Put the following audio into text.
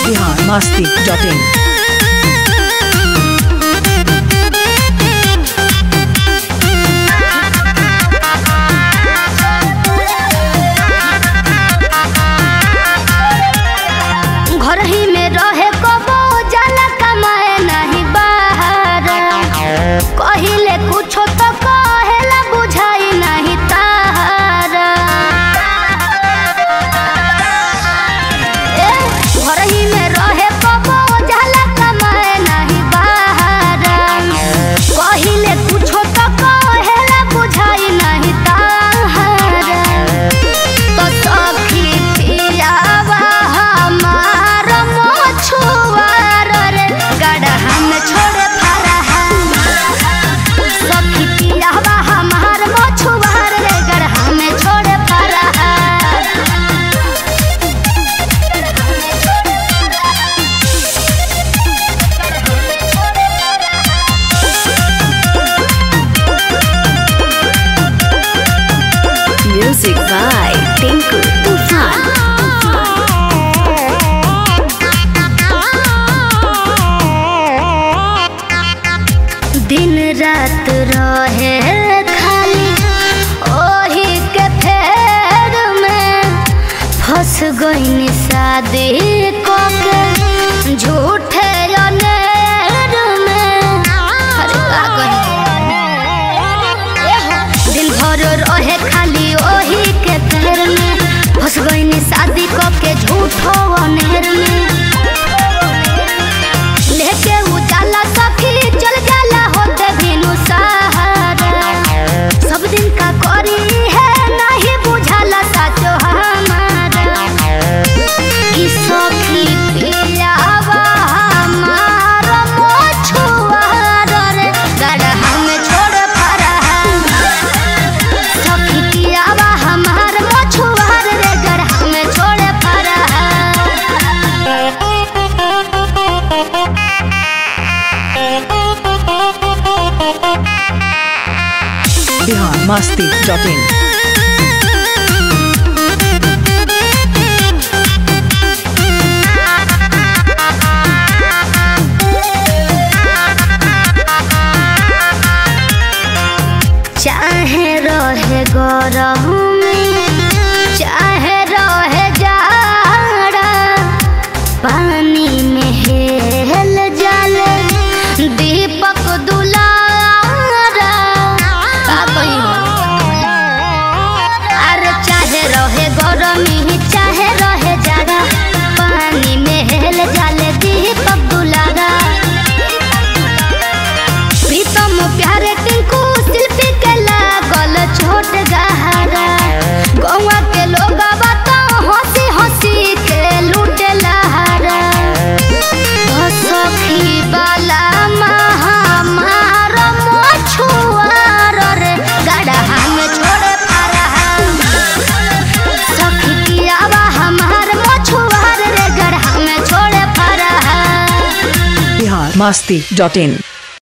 Bihar Masti dot इन घर ही में रहे कबो जाला कमाए नहीं बाहर कहिले कुछो तो कहेला बुझाई नहीं तार ए, घर ही में रहे कबो जाला कमाए नहीं बाहर कहिले कुछो तो कहेला बुझाई नहीं तार तो सखी पियावा हमार मछुआर रे गड़हा में छोड़े फरहा सखी पियावा हमार मछुआर रे गड़हा में छोड़े फरहा म्यूजिक बाय टिंकू तूफान दिन रात रहे खाली ओही के फेर में फंस गईनी शादी को के झूठे अनेर में अरे का कही दिन भर रहे खाली ओही के फेर में फंस गईनी शादी को के झूठो अनेर में लेके उजाला सखी चल जाला होते बिनु सहारा सब दिन का करी है नहीं बुझाला साचो हमारा कि सखी पियावा हमार मछुआर रे गड़हा में छोड़ फरहा सखी पियावा हमार मछुआर रे गड़हा में छोड़ फरहा बिहार मस्ती डॉट इन चाहे रहे गरम चाहे रहे जाड़ा पानी में हेल जाले दीपक दुलारा का कही अरे चाहे रहे गरमी चाहे रहे जाड़ा पानी में हेल जाले दीपक दुलारा प्रीतम प्यारे टिंकू शिल्पी के लागल छोट गहरा गौवा के लोग बता हंसी हंसी के लूटे लहरा ओ सखी बाला महामार मछुआर रे गड़हा में छोड़े फरहा सखी पियावा हमार मछुआर रे गड़हा में छोड़े फरहा बिहार मस्ती डॉट इन